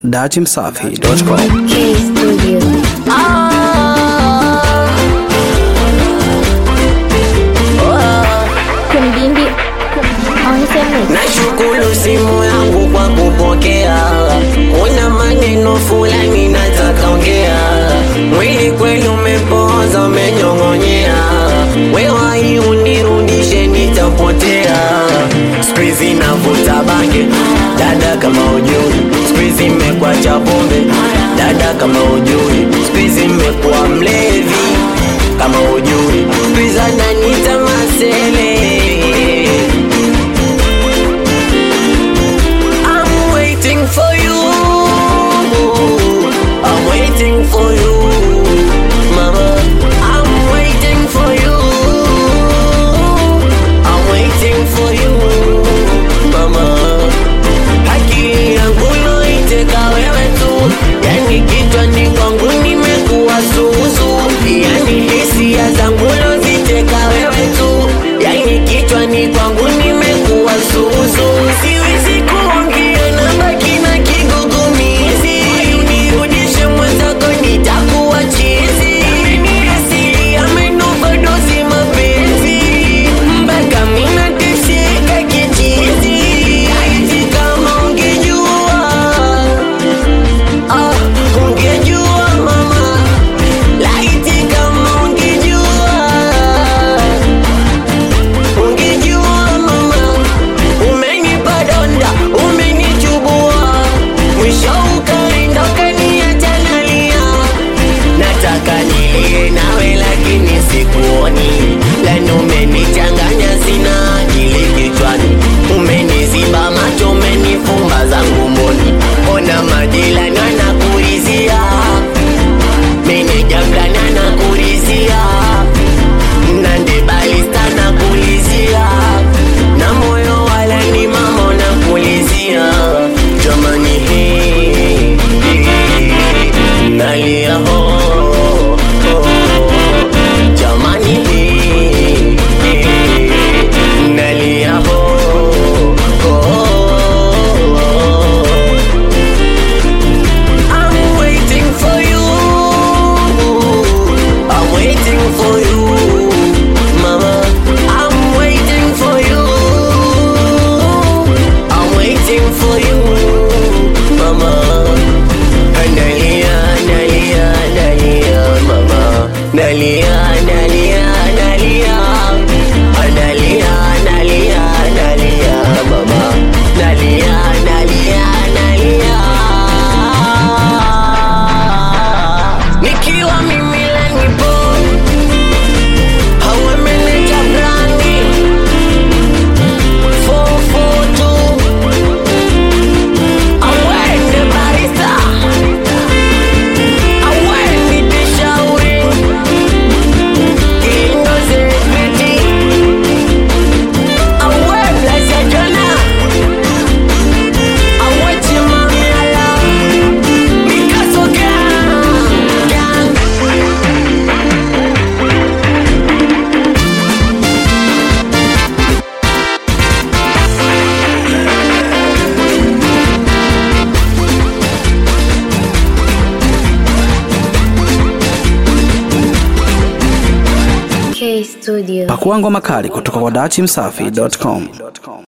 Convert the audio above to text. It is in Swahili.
datimsafi.com. K Studio. Kumdindi Onsemi Nashukuru simu yangu kwa kupokea, una maneno fulani nataka ongea. Mwili kweli umepooza, umenyong'onyea, wewe unirudishe, nitapotea. Siku hizi navuta bange, dada kama ujui, siku hizi imekuwa cha pombe, dada kama ujui, siku hizi imekuwa mlevi kama ujui, siku hizi ananiita masele I'm waiting for you. I'm waiting for you, mama. I'm waiting for you. I'm waiting for you, mama. Akili yangu loiteka wewe tu, yani kichwani kwangu nimekuwa suzu, yani hisia zangu loziteka wewe tu, yani kichwani kwangu nimekuwa suzu, siwezi kuongea na baki na kigugumizi, unirudishe mwenzako nitakuwa chizi, ameniasili amenupa dozi mapenzi, mpaka mina teseka kichizi, aiti kama ungejua Ah, ungejua mama, laiti kama ungejua, ungejua mama, umenipa donda, umenichubua, mwisho ukaenda ukaniacha nalia. Nataka nilie nawe lakini sikuoni, lani umenichanganya, sina akili kichwani, umeniziba macho, umenifumba zangu mboni, ona majirani wanakuulizia, meneja fulani anakuulizia, Nandi balista nakuulizia, na moyo wala ni mama unakuulizia, jamani hii nalia ho ho, jamani hii nalia ho ho. I'm waiting for you. I'm waiting for you, mama. I'm waiting for you. I'm waiting for you, mama. Nalia, nalia, nalia, mama. Nalia, nalia, nalia. Nalia, nalia, nalia, mama. Nalia, nalia, nalia. Nikiwa mimi la nipo Hawe meneja brandi 442 Awende barista Awende tishauri Kindo zekreti Awe blasa jona Awe chimamiala Mikaso gang Gang K Studio. Pakua ngoma kali kutoka kwa datimsafi.com.